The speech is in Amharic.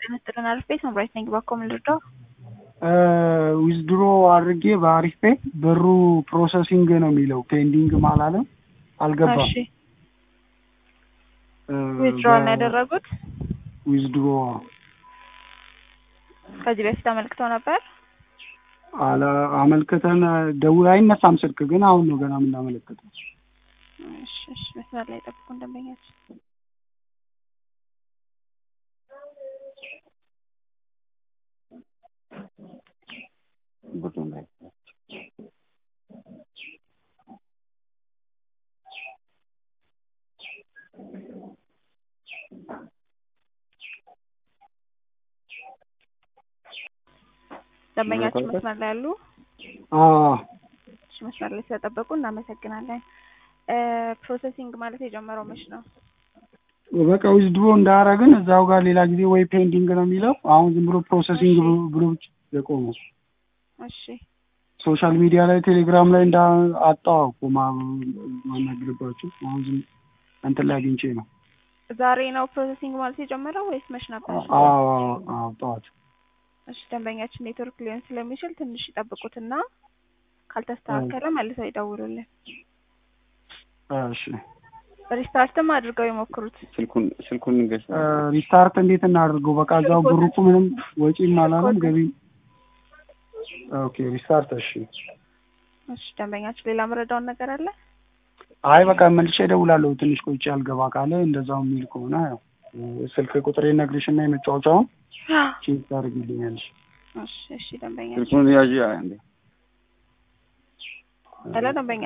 ጤና አሪፍ ቤት መምራት ነኝ። ባኮ ምን ልርዳው? ዊዝድሮ አድርጌ በአሪፍ ፔ ብሩ ፕሮሰሲንግ ነው የሚለው ፔንዲንግም አላለም አልገባም። እሺ ዊዝድሮዋል ነው ያደረጉት? ዊዝድሮ ከዚህ በፊት አመልክተው ነበር? አለ አመልክተን ደውል አይነሳም ስልክ ግን አሁን ነው ገና የምናመለክተው። እሺ እሺ መስመር ላይ ጠብቁን ደንበኛችን ደንበኛችን መስመር ላይ ያሉ አዎ እሺ መስመር ላይ ስለጠበቁ እናመሰግናለን። ፕሮሰሲንግ ማለት የጀመረው መች ነው? በቃ ዊዝድሮ እንዳረግን እዛው ጋር ሌላ ጊዜ ወይ ፔንዲንግ ነው የሚለው አሁን ዝም ብሎ ፕሮሰሲንግ ብሎ ብቻ የቆመው። እሺ ሶሻል ሚዲያ ላይ ቴሌግራም ላይ እንዳ አጣው እኮ ማ- ማናግርባችሁ አሁን ዝም እንትን ላይ አግኝቼ ነው። ዛሬ ነው ፕሮሰሲንግ ማለት የጀመረው ወይስ መች ነበር? አዎ አዎ ጠዋት እሺ ደንበኛችን ኔትወርክ ሊሆን ስለሚችል ትንሽ ይጠብቁትና ካልተስተካከለ መልሰው ይደውሉልን። እሺ ሪስታርትም አድርገው ይሞክሩት። ስልኩን ስልኩን ንገስ ሪስታርት እንዴት እናድርገው? በቃ እዛው ብሩ እኮ ምንም ወጪም አላለም ገቢ ኦኬ ሪስታርት እሺ እሺ ደንበኛችን ሌላ መረዳውን ነገር አለ? አይ በቃ መልሼ እደውላለሁ ትንሽ ቆይቼ አልገባ ካለ እንደዛው የሚል ከሆነ ያው ስልክ ቁጥሬ ነግርሽና የመጫወቻውን ቼክ ታደርጊልኛለሽ እሺ እሺ ደንበኛችን ስልኩን ያዥ እንዴ ሄሎ ደንበኛ